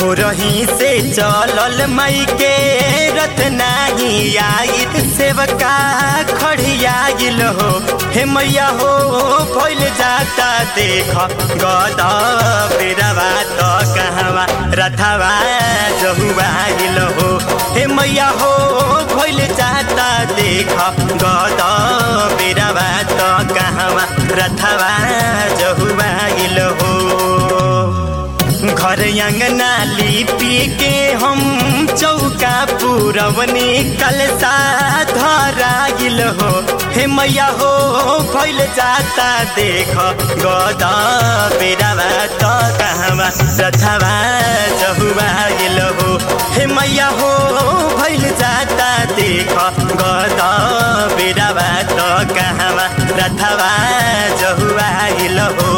भोरही से चलल मई के रत नाही आइत सेवका खड़ियागिल हो हे मैया हो भइल जाता देख गदा बेरवा त कहवा रथवा जहुआगिल हो हे मैया हो भइल जाता देख गदा बेरवा त कहवा रथवा जहुआगिल हो घर अंगना लिपि के हम चौका पुरवनी कलसा धरागिल हो हे मैया हो भइल जाता देख गदा बेरवा त कहवा रथवा चहुआगिल हो हे मैया हो भइल जाता देख गदा बेरवा त कहवा रथवा चहुआगिल हो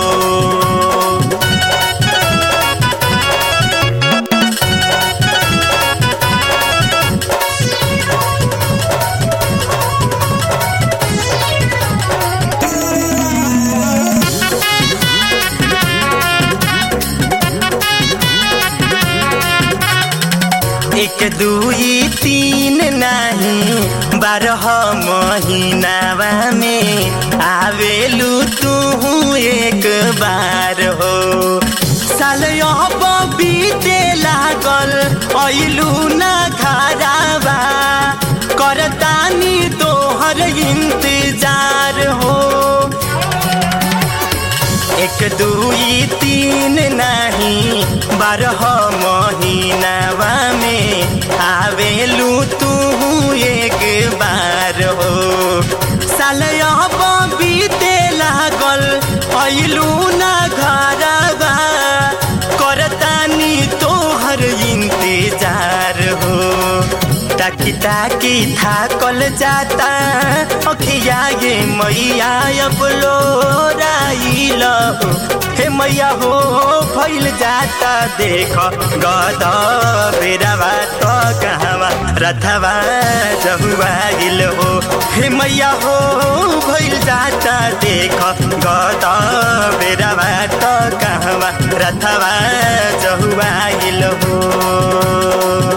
एक दुई तीन नहीं बारह महीनावा में आवेलू तू एक बार हो साल अब बीते लागल ऐलू ना घरावा करतानी तोहर इंतजार हो एक दुई तीन नहीं बारह महीनावा में आवेलू तू एक बार हो साल अब बीते लागल ऐलू ना घरवा करतानी तोहर इंतजार हो ताकि ताकि थाकल जाता अखिया ये मैया अब लोराइल हे मैया हो फैल जाता देख गद बेरवा तो कहवा रथवा जहुआगिल हो हे मैया हो भइल जाता देख गद बेरवा तो कहवा रथवा जहुआगिल हो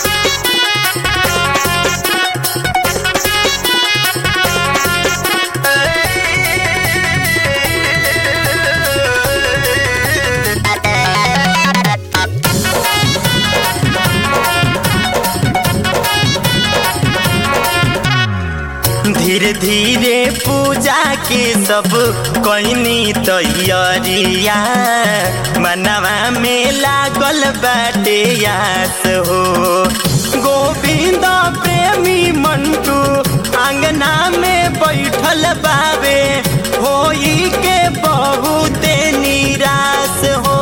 धीरे धीरे पूजा के सब कैनी तैयारिया मनवा में लागल बाटे आस हो गोविंद प्रेमी मंटू आंगना में बैठल बाबे होई के बहुते निराश हो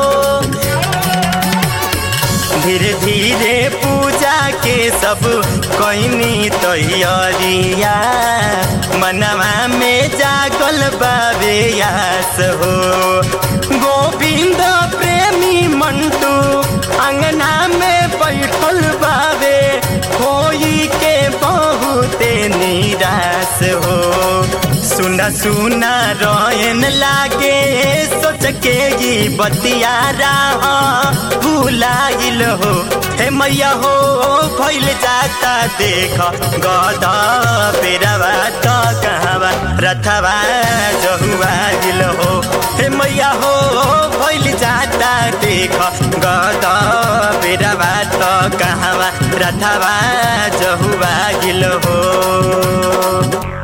धीरे धीरे पूजा के सब कैनी तैयारिया मनवा में जागल बाबे यास हो गोविंद प्रेमी मंटू अंगना में बैठल बाबे होई के बहुते निराश हो सुना सुना रोयन लागे सोच के ही बतिया राह भूलाइल हो हे मैया हो भइल जाता देख गदा बेरवा त कहवा रथवा जहुआइल हो हे मैया हो भइल जाता देख गदा बेरवा त कहवा रथवा जहुआइल हो